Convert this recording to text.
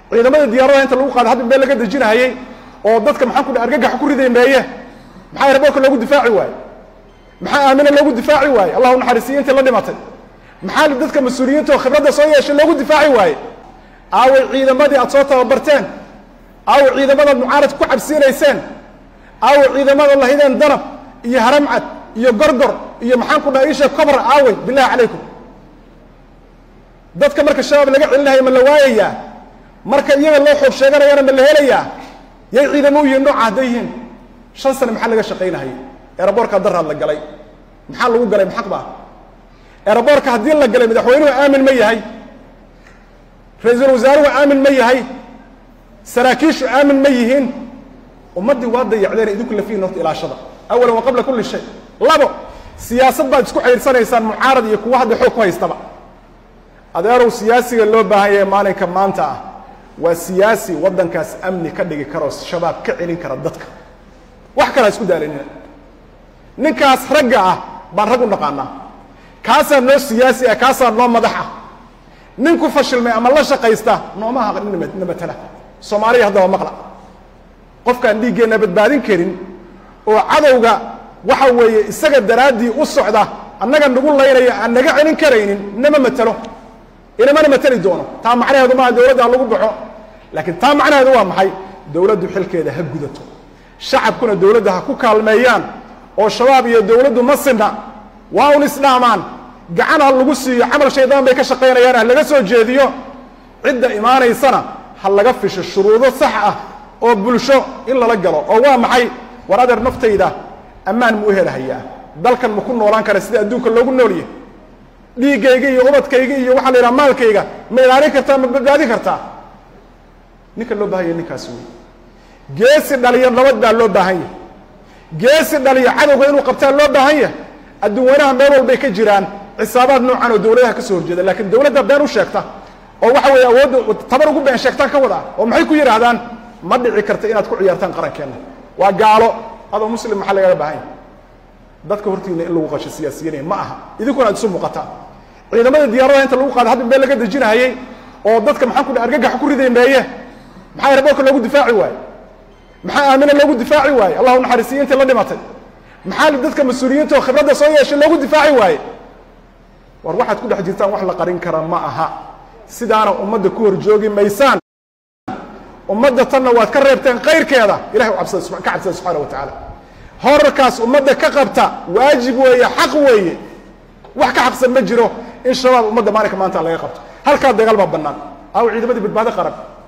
ciidamada diyaaradaha inta lagu qaado hadda meel laga dejinahayey oo dadka maxaan ku dhaha argagaxa ku riday meeye maxaa airboortka loogu difaaci waaye maxaa aamina loogu difaaci waaye allahu naxariisiyo intii la dhimatay maxaa dadka mas-uuliyiinta oo khibradda soo yeeshay loogu difaaci waaye aaway ciidamadii aad soo tababarteen aaway ciidamadaad mucaarad ku cabsiinayseen aaway ciidamada lahideen danab iyo haramcad iyo gorgor iyo maxaan ku dhaha isha cobra aaway billahi calaykum dadka marka shabaab laga celinayo ma la waayayaa marka iyaga loo xoog sheeganayana ma la helayaa yay ciidamo u yihiin nooca hadday yihiin shan sane maxaa laga shaqaynahayay eeraboorka daraad la galay maxaa lagu galay maxaq baa eeraboorka haddii la galay madaxweynuhu aamin ma yahay ra-iisul wasaaruhu aamin ma yahay saraakiishu aamin ma yihiin ummaddii waa dayacdeen idinku lafihin horta ilaashada awalan wa qabla kulli shay labo siyaasad baad isku xidhiirsanaysaan mucaarad iyo kuwa hadda xoog ku haystaba adeerow siyaasiga loo baahan yahay maalinka maanta ah waa siyaasi waddankaas amni ka dhigi karoo shabaab ka celin kara dadka wax kalaa isku daalanina ninkaas ragga ah baan rag u naqaanaa kaasaa noo siyaasi ah kaasaa noo madax ah ninku fashilmay ama la shaqaysta nooma haqa na matala soomaaliya haddaba maqla qofkaan dhiiggeenna badbaadin karin oo cadowga waxa weeye isaga daraaddii u socda annaga nagu laynaya aan naga celin karaynin nama matalo inamana mateli doono taa macnaheedu maaha dowladda ha lagu baxo laakiin taa macnaheedu waa maxay dowladdu xilkeeda ha gudato shacabkuna dowladda ha ku kaalmeeyaan oo shabaab iyo dowladdu ma sinna waa un isdhaamaan gacan ha lagu siiyo camal shaydaan bay ka shaqaynayaan ha laga soo jeediyo cidda imaanaysana ha laga fisho shuruudo sax ah oo bulsho in lala galo oo waa maxay war adeer naftayda ammaan mu u helahayaa dalkan ma ku noolaan kara sida adduunka loogu noolyahy dhiiggayga iyo ubadkayga iyo waxaa la yidhaha maalkayga ma ilaalin kartaa ma badbaadin kartaa ninka loo bahan yahy ninkaas wey geesi dhaliya nabad baa loo baahan yahay geesi dhaliya cadowga inuu qabtaa loo baahan yahay adduunweynaha meel walbay ka jiraan xisaabaad noocan oo dowladaha ka soo horjeeda lakiin dowladda been u sheegta oo waxa weeye awoodda tabar ugu been sheegtaan ka wadaa oo maxay ku yidhaahdaan ma dhici karta inaad ku ciyaartaan qarankeenna waa gaalo adoo muslim maxaa lagaga baahan yahay dadka hortiina in lagu qasho siyaasiyiinaya ma aha idinkuna aad isu muuqataan ciidamada diyaaradaha inta lagu qaado hadda meel laga dejinahayey oo dadka maxaan ku dhaha argagaxa ku riday meeye maxaa airboortka loogu difaaci waaye maxaa aamina loogu difaaci waaye allahu naxariisiyo intii la dhimatay maxaa dadka mas-uuliyiinta oo khibradda soo yeeshay loogu difaaci waaye war waxaad ku dhex jirtaan wax la qarin kara ma aha sidaana ummadda ku horjoogi maysaan ummadda tanna waad ka reebteen kayrkeeda ilahay absada ka cabsada subxaana wa tacaala horarkaas ummadda ka qabta waajib weeye xaq weeye wax ka xaqsan ma jiro in shabaab ummadda maalinka maanta laga qabto halkaa dagaal baa bannaan aw ciidamadii badbaado qaran